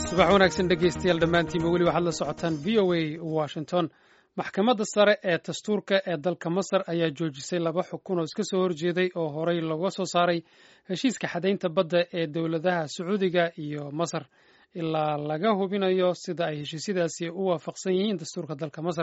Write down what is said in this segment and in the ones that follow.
subax wanaagsan dhegaystayaal dhammaantiinba weli waxaad la socotaan v o a washington maxkamadda sare ee dastuurka ee dalka masar ayaa joojisay laba xukun oo iska soo horjeeday oo horey looga soo saaray heshiiska xadaynta badda ee dowladaha sacuudiga iyo masar ilaa laga hubinayo sida ay heshiisyadaasi u waafaqsan yihiin dastuurka dalka masar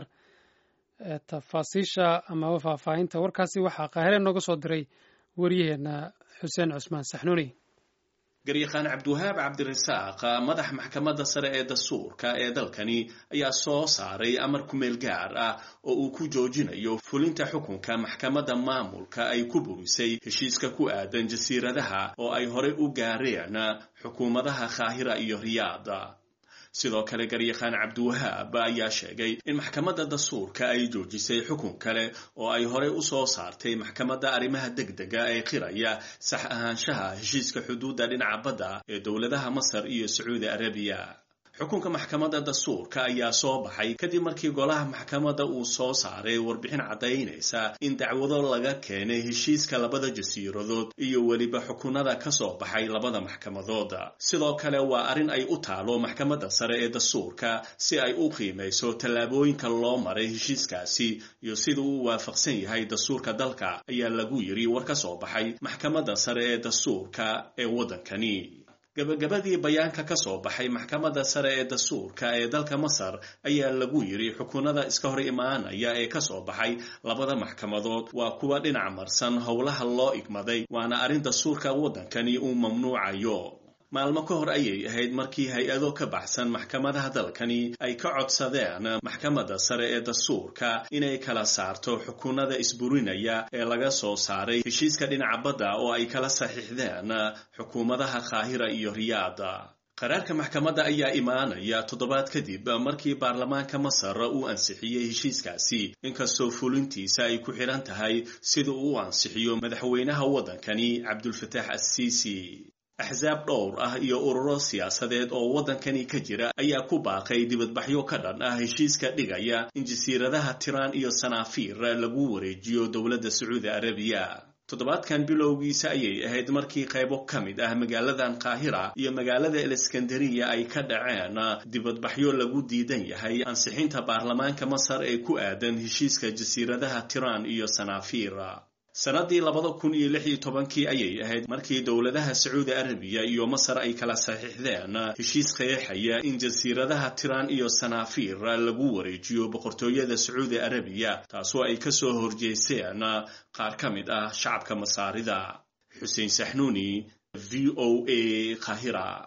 tafaasiisha amaba faahfaahinta warkaasi waxaa qaahire nooga soo diray waryaheena xuseen cusmaan saxnuuni garyaqaan cabdiwahaab cabdirasaaq madax maxkamadda sare ee dastuurka ee dalkani ayaa soo saaray amar kumeel gaar ah oo uu ku joojinayo fulinta xukunka maxkamadda maamulka ay ku burisay heshiiska ku aadan jasiiradaha oo ay horey u gaareen xukuumadaha kaahira iyo riyaada sidoo kale garyaqaan cabdiwahaab ayaa sheegay in maxkamadda dastuurka ay joojisay xukun kale oo ay horey u soo saartay maxkamadda arrimaha degdega ee qiraya sax ahaanshaha heshiiska xuduudda dhinaca badda ee dowladaha masar iyo sacuudi arabiya xukunka maxkamadda dastuurka ayaa soo baxay kadib markii golaha maxkamadda uu soo saaray warbixin caddaynaysa in dacwado laga keenay heshiiska labada jasiiradood iyo weliba xukunada ka soo baxay labada maxkamadood sidoo kale waa arrin ay u taalo maxkamadda sare ee dastuurka si ay u qiimayso tallaabooyinka loo maray heshiiskaasi iyo sida uu waafaqsan yahay dastuurka dalka ayaa lagu yiri war ka soo baxay maxkamadda sare ee dastuurka ee waddankani gabagabadii bayaanka ka soo baxay maxkamadda sare ee dastuurka ee dalka masar ayaa lagu yiri xukunada iska hor imaanaya ee ka soo baxay labada maxkamadood waa kuwa dhinac marsan howlaha loo igmaday waana arrin dastuurka waddankani uu mamnuucayo maalmo ka hor ayay ahayd markii hay-ado ka baxsan maxkamadaha dalkani ay ka codsadeen maxkamadda sare ee dastuurka inay kala saarto xukunada isburinaya ee laga soo saaray heshiiska dhinaca badda oo ay kala saxiixdeen xukuumadaha kaahira iyo riyaada qaraarka maxkamadda ayaa imaanaya toddobaad kadib markii baarlamaanka masar uu ansixiyey heshiiskaasi inkastoo fulintiisa ay ku xidhan tahay sida uu u ansixiyo madaxweynaha waddankani cabdulfataax assiisi axsaab dhowr ah iyo ururo siyaasadeed oo waddankani ka jira ayaa ku baaqay dibadbaxyo ka dhan ah heshiiska dhigaya in jasiiradaha tiraan iyo sanaafiir lagu wareejiyo dowladda sacuudi arabiya toddobaadkan bilowgiisa ayay ahayd markii qaybo ka mid ah magaaladan kaahira iyo magaalada aleskandariya ay ka dhaceen dibadbaxyo lagu diidan yahay ansixinta baarlamaanka masar ee ku aadan heshiiska jasiiradaha tiraan iyo sanaafiir sannaddii labada kun iyo lix iyo tobankii ayay ahayd markii dowladaha sacuudi arabiya iyo masar ay kala saxiixdeen heshiis qeexaya in jasiiradaha tiraan iyo sanaafiir lagu wareejiyo boqortooyada sacuudi arabiya taasoo ay ka soo horjeesteen qaar ka mid ah shacabka masaarida xuseen saxnuuni v o a kahira